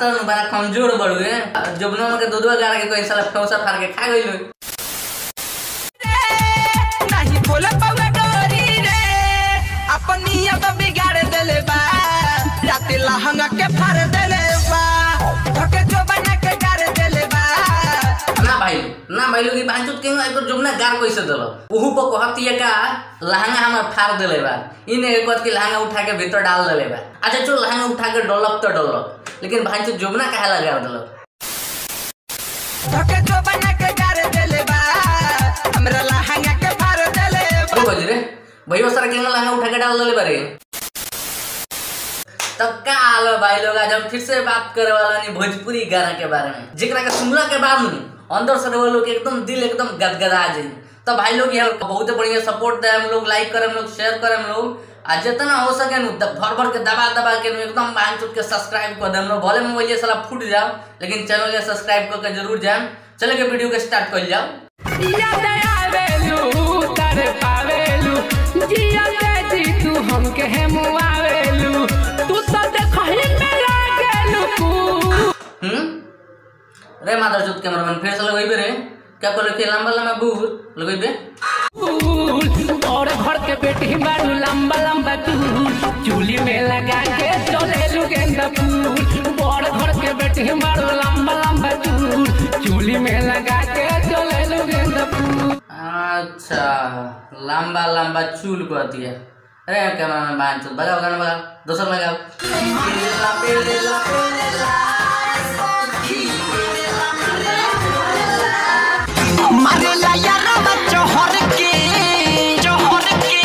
कहता हूँ बड़ा कमजोर बड़ुए जुबना के दूधवा गाड़ के कोई साला फौसा फाड़ के खा गई नहीं बोल पावे डोरी रे अपनी अब बिगाड़ देले बा राते लहंगा के फाड़ देले बा धके जो बना के गाड़ देले बा ना भाई ना भाई लोग बांचो क्यों एक जुबना गाड़ कैसे दलो उहु पर कहती का लहंगा हम फाड़ देले बा इन एक बात की लहंगा उठा के भीतर डाल देले बा अच्छा चलो लहंगा उठा के डोलक तो डोलक लेकिन भाई जुबना काहे लगा दलो धके जो बना के गाड़ देले बा हमरा लहंगा के फाड़ देले बा अरे बज रे भैया सारा केंगा लहंगा उठा के डाल देले बारे तब का हाल है भाई लोग आज हम फिर से बात करे वाला नहीं भोजपुरी गाना के बारे में जेकरा के सुनला के बाद में अंदर से वो लोग एकदम दिल एकदम गदगदा जाए तो भाई लोग यहाँ बहुत बढ़िया सपोर्ट दे हम लोग लाइक करे हम लोग शेयर करे हम लोग आ जितना हो सके नु द- भर भर के दबा दबा के नु एकदम बांध चुट के सब्सक्राइब कर दे हम लोग भले मोबाइल ये साला फूट जाओ लेकिन चैनल के सब्सक्राइब करके जरूर जाए चले के वीडियो के स्टार्ट कर जाओ याद आवेलू तर पावेलू जिया के जी तू हमके है मुआवेलू तू तो देखही में लागेलू कू हम्म रे मादर चौथ कैमरामैन फिर से लगेबे रे क्या कर रखे लंबा लंबा बूर लगेबे फूल और घर के बेटी बारू लंबा लंबा चूल चूली में लगा के चलेलू गेंदा फूल बड़ घर के बेटी बारू लंबा लंबा चूल चूली में लगा के चलेलू गेंदा फूल अच्छा लंबा लंबा चूल कर दिया अरे कैमरामैन बांध चौथ बजाओ गाना बजाओ दूसरा लगाओ मारे ला यारवा चोहर के चोहर के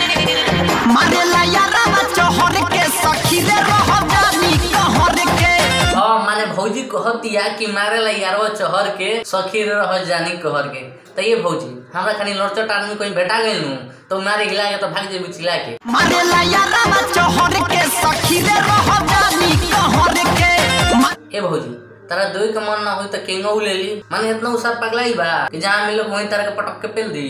मारे ला यारवा चोहर के सखी रे रह जानी कहर के हाँ माने भौजी कहतिया कि मारे ला यारवा चहर के सखी रे रह जानी कहर के तो ये भौजी हमरा खानी लड़चट आदमी कोई बेटा गइल नु तो मारे गिला के तो भाग जेबी चिल्ला के मारे ला यारवा चोहर के सखी रे रह जानी कहर के मा- ए भौजी तारा दोई के मन ना होई तो केंगो ले ली माने इतना उसार पगलाई बा कि जहाँ मिलो वहीं तारा के पटक के पेल दी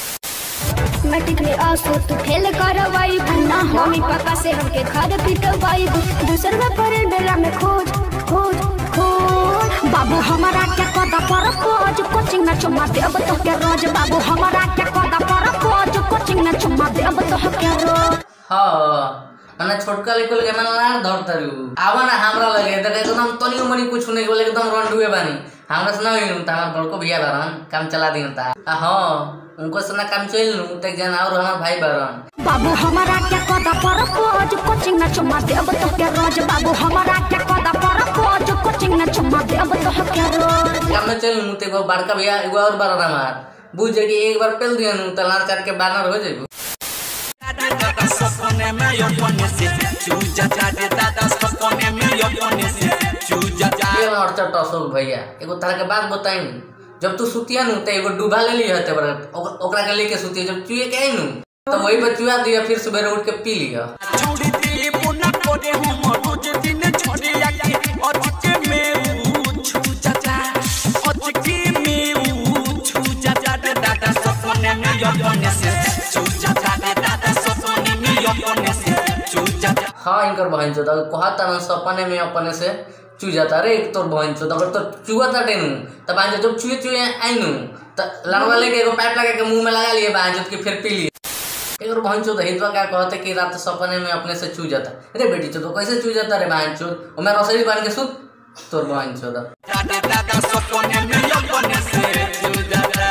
मैट्रिक में आसो तू फेल करवाई भन्ना मम्मी पापा से हमके घर पिटवाई दूसर में पड़े मेला में खोज खोज खोज बाबू हमारा क्या कदा पर खोज कोचिंग में चुम्मा देब तो के रोज बाबू हमारा क्या कदा पर खोज कोचिंग में चुम्मा देब तो के रोज हाँ माने छोटका लेको लगे मन लाड़ धर तरु आवा ना हमरा लगे देखे एकदम तनियो मनी कुछ नहीं बोले एकदम रंडुए बानी हमरा से ना होई नु त हमर बड़को भैया बारन काम चला दिन ता आ हाँ उनको से ना काम चल नु त जन और हमर भाई बारन बाबू हमारा क्या कदा पर खोज कोचिंग में चुम्मा देब तो के रोज बाबू हमारा क्या कदा पर खोज कोचिंग में चुम्मा देब तो के रोज काम में चल नु ते एगो बड़का भैया एगो और बारन हमार बुझ जे कि एक बार पेल दिया नु त लाड़ चाट के बानर हो जाइबू दादा सपने में अपने से चूजा चाटे दादा सपने में अपने से चूजा ये लड़चट अशोक भैया एगो तरह के बात बताई जब तू सुतिया नु त एगो डूबा ले लिया हते बड़ा ओक- ओकरा के लेके सुतिया जब चुए के आई नु तो वही पर चुआ दिया फिर सुबह उठ के पी लिया छोड़ी दी पुना कोडे हम रोज दिन छोड़ी आके अचके में ऊ चूजा चा अचके में ऊ चूजा चाटे दादा सपने में अपने से चूजा चाटे दादा सपने में अपने से चूजा चा हाँ इनकर बहन चोद अगर कहता ना सपने में अपने से चू जाता रे एक तोर बहन चोद अगर तो चुआ था टेनू तब आज जब चुए चुए आई नू तो लड़वा लेके एगो पाइप लगा के मुंह में लगा लिए बहन चोद के फिर पी लिए एक और बहन चोद हितवा क्या कहते कि रात सपने में अपने से चू जाता अरे बेटी चोद कैसे चू जाता रे बहन चोद और मैं रसोई बन के सुत तोर बहन चोद चाटे दादा सपने में अपने से चूजा चा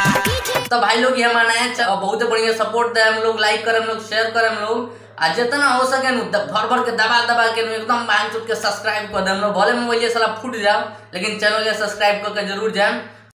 तो भाई लोग ये मनाए च- बहुत बढ़िया सपोर्ट दे हम लोग लाइक करे हम लोग शेयर करे हम लोग आ जितना हो सके नु द- भर भर के दबा दबा के नु एकदम बांध चुट के सब्सक्राइब कर दे हम लोग भले मोबाइल ये साला फूट जाओ लेकिन चैनल के सब्सक्राइब करके जरूर जाए